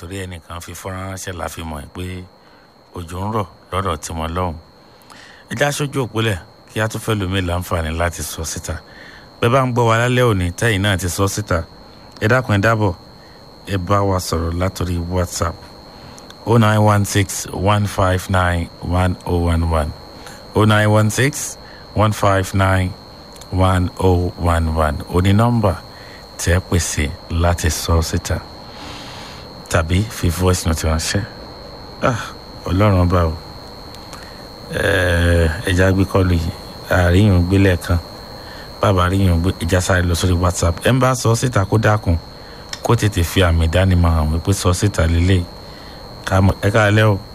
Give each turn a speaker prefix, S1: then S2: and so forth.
S1: torí ẹnìkan fi fọ́nrán ránṣẹ́ la fi mọ̀ pé òjò ń rọ̀ lọ́dọ̀ tí wọ́n lọ́hùn ẹjẹ́ aṣojú òpólẹ̀ kí a tún fẹ́ lómi láǹfààní láti sọ síta bẹ́ẹ̀ bá ń gbọ́ wa lálẹ́ òní tẹ́yìn náà ti sọ síta ẹ dákun ẹ dábọ̀ ẹ bá wa sọ̀rọ̀ látòrí whatsapp o nine one six one five nine one oh one one o nine one six one five nine one oh one one oní nọ́mbà tí ẹ pèsè láti sọ síta tàbí fi voice note ránṣẹ́ ah ọlọ́run bá o ẹja gbé kọlu yìí àríyàn gbélé kan bàbá àríyàn gbé ìjà sáré lọ sórí whatsapp ẹ ń bá sọ síta kó dákun kó tètè fi àmì ìdánimọ̀ hàn wípé sọ síta lélẹ̀ ẹ káàlẹ́ o.